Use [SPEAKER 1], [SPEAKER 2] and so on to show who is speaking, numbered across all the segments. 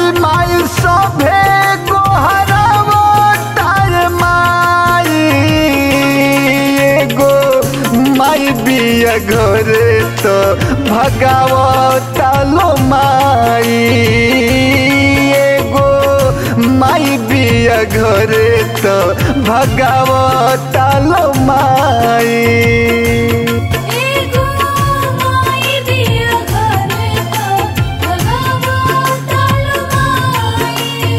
[SPEAKER 1] माई माई सभे गोहरवो तार माई एगो माई बिया घरे तो भगावो तालो माई एगो माई बिया घरे तो भगावो तालो माई
[SPEAKER 2] एगो माई बिया घरे तो भगावो तालो माई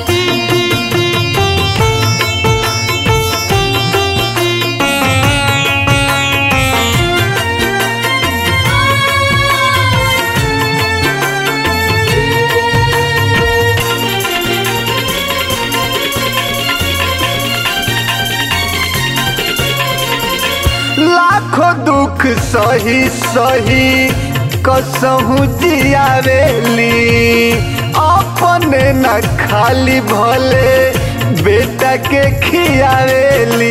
[SPEAKER 1] लाखों दुख सही सही कसहू जियावेली अपने न खाली भले बेटा के खियावेली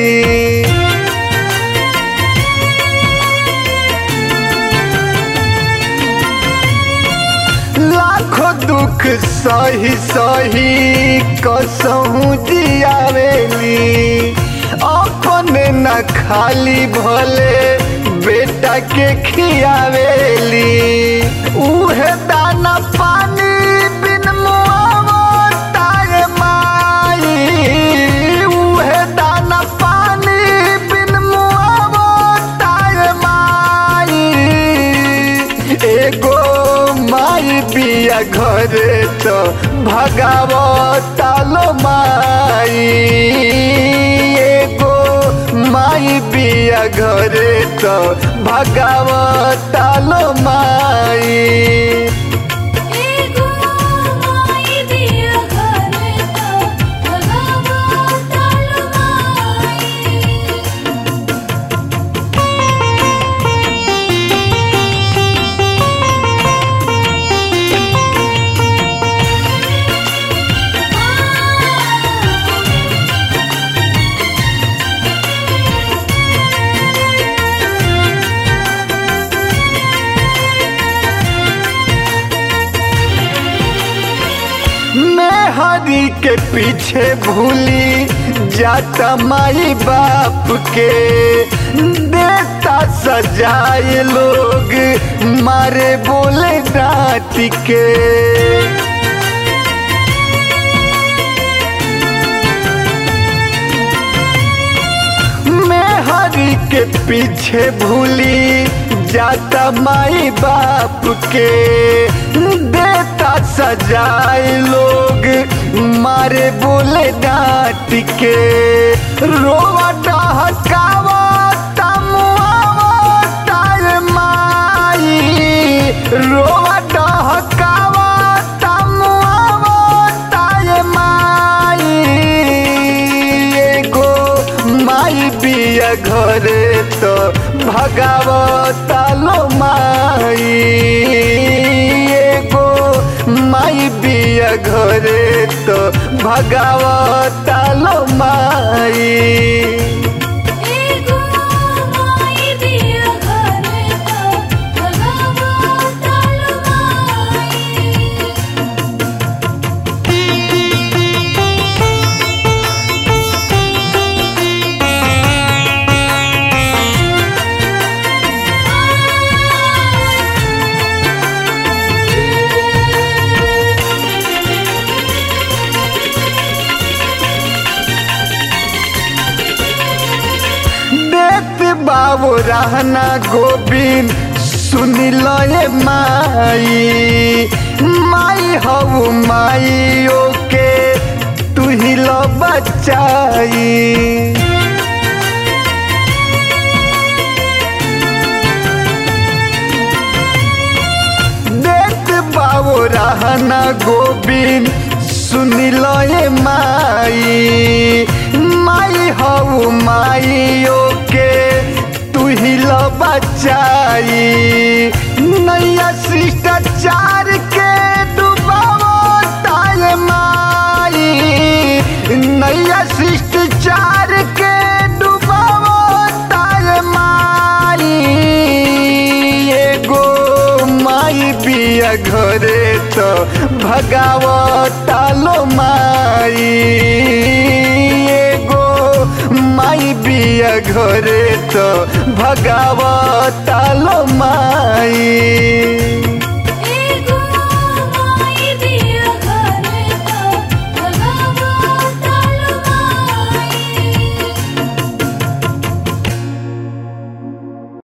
[SPEAKER 1] लाखों दुख सही सही कसहू जियावेली अपने न खाली भले बेटा के खियावेली उहे दाना पानी बिन मुआवो तार माई उहे दाना पानी बिन मुआवो तार माई एगो माई बिया घरे तो भगावो तालो माई एगो माई बिया घरे तो भगावो तालो माई
[SPEAKER 2] एगो माई बिया घरे तो भगावो तालो माई
[SPEAKER 1] मैं हरी के पीछे भूली जाता माई बाप के देता सजाए लोग मारे बोले डांट के मैं हरी के पीछे भूली जाता माई बाप के देता सजाए लोग मारे बोले डांट के रोवा डहकावा तमुआवा तार माई रोवा डहकावा तमुआवा तार माई एगो माई बिया घरे तो भगाव तालो माई एगो माई बिया घरे तो भगाव तालो माई
[SPEAKER 2] एगो माई बिया घरे तो भगावो तालो माई
[SPEAKER 1] देत बाबू रहना गोविंद सुनी लो ये माई माई हऊ माई ओके तू ही लो बचाई देत बाबू रहना गोविंद सुनी लो ये माई माई हऊ माई ओके तू ही लो बचाई नैया शिष्टाचार के डुबावो ताल माई नैया शिष्टाचार के डुबावो ताल माई एगो माई बिया घरे तो भगाव तालो माई एगो माई बिया घरे तो भगाव तालो माई